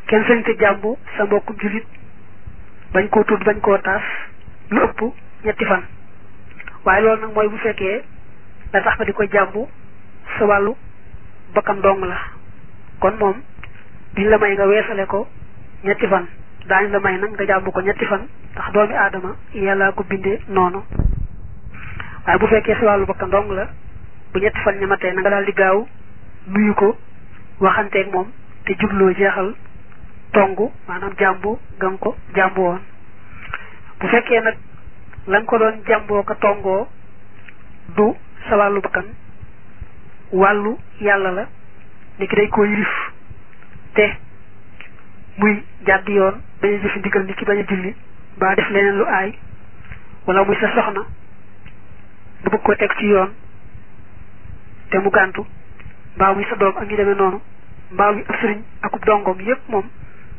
kenn sañ te jàmbu sa mbokkum jullit bañ koo tudd bañ koo taas lu ëpp ñetti fan waaye loolu nag mooy bu fekkee la tax nga di ko jàmbu sa wàllu bakkan dong la kon moom duñ la may nga weesale ko ñetti fan daañu la may nag nga jàmbu ko ñetti fan ndax doomi aadama yàlla ko bindee noonu waaye bu fekkee sa wàllu bakkan dong la bu ñetti fan ñamatee na nga daal di gaaw nuyu ko waxanteeg moom te jubloo jeexal tongu maanaam jàmbu ga nga ko jàmbu woon bu fekkee nag la nga ko doon jàmboo ko tongoo du sa wàllu bakkan wàllu yàlla la ni ki day koo yilif te muy jàdd yoon bañ a jëfi ndigal ni ki bañ a julli mbaa def leneen lu aay wala muy sa soxna nga bëgg ko teg ci yoon te mu gàntu mbaa muy sa doom ak ñu demee noonu mbaa muy ab sëriñ akub dongom yépp moom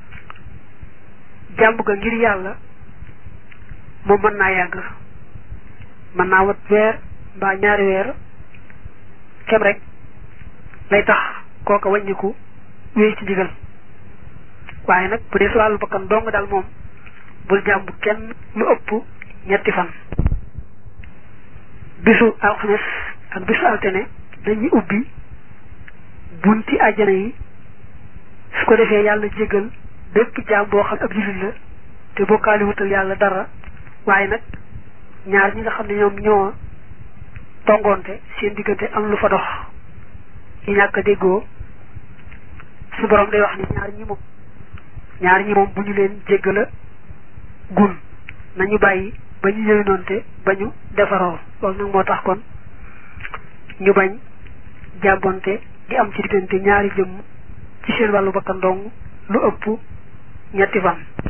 jàmb ga ngir yàlla moom mën naa yàgg mën naa wat weer mbaa ñaari weer kem rek lay tax kooka wàññiku wéy ci ndigal waaye nag bu dee sa wàllu bakkan dong daal moom bul jàmb kenn lu ëpp ñetti fan bisu alxames ak bisu altine dañuy ubbi bunti àjjana yi su ko defee yàlla jégal bépp jaam boo xam ab jullit la te bokkaali wutal yàlla dara waaye nag ñaar ñi nga xam ne ñoom ñoo tongoonte seen diggante am lu fa dox ñu ñàkk a déggoo su borom day wax ni ñaar ñi moom ñaar ñi moom bu ñu leen jéggala gun nañu bàyyi ba ñu yëwinoonte ba ñu defaroo loolu nag moo tax kon ñu bañ jàmbonte di am ci diggante ñaari jëmm ci seen wàllu bakkan dong lu ëpp ñetti fan